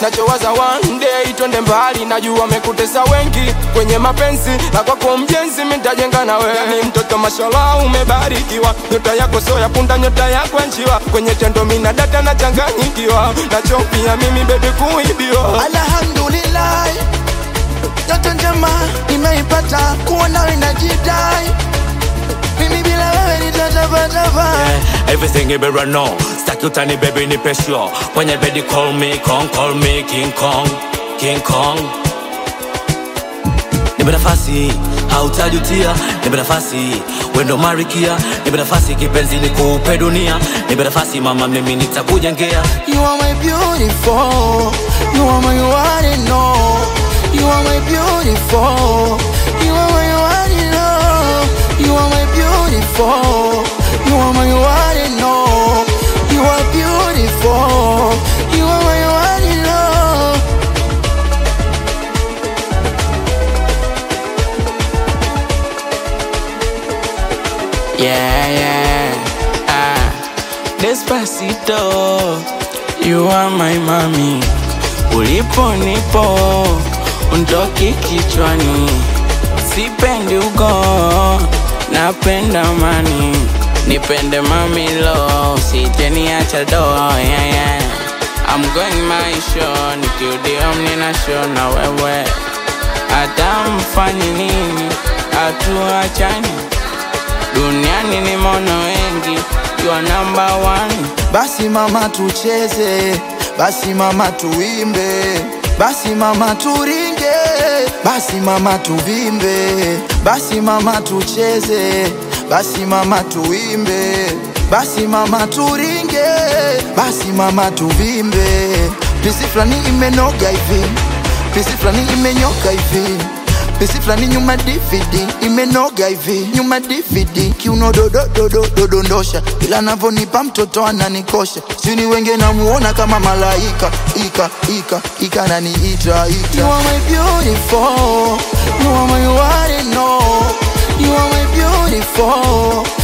nachowaza one day twende mbali najua mekutesa wengi kwenye mapenzi na kwako mjenzi mitajenga na wewe ni mtoto mashallah umebarikiwa nyota yako sio ya punda nyota yako ya njiwa kwenye tendo mina data na changanyikiwa nachopia mimi bebi kuibiwa Alhamdulillah, yote njema nimeipata, kuwa nawe najidai, mimi bila wewe nitatabataba. Yeah, everything you better know. Stack utani baby ni pesho. Kwenye bedi call me, Kong, call me King Kong, King Kong. Nipe nafasi, hautajutia. Nipe nafasi, wendo marikia. Nipe nafasi kipenzi nikupe dunia. Nipe nafasi mama, mimi nitakujengea. You are my beautiful, you are my one and all. You are my beautiful, you are my one and all. You are my beautiful, you are my one and all. You are beautiful, you are my one and all. Yeah, yeah. Ah, Despacito, you are my mami. Ulipo nipo, undoki kichwani. Sipendi ugo, napenda mani. Nipende mami lo, sijeniacha do, yeah, yeah. I'm going my show, nikiudio mnina show na wewe. Hata mfanye nini, hatuachani. Duniani ni mono wengi, you are number one. Basi mama tucheze, basi mama tuimbe, basi mama turinge, basi mama tuvimbe, basi mama tucheze, basi mama tuimbe, basi mama turinge, basi mama tuvimbe. Pisi fulani imenoga hivi, pisi fulani imenyoka hivi pesi fulani nyuma DVD imenoga hivi nyuma DVD kiuno dodo dodo dodondosha ila navonipa mtoto ananikosha sini wenge namuona kama malaika ika ika ika naniita ita You are my beautiful You are my one and all You are my beautiful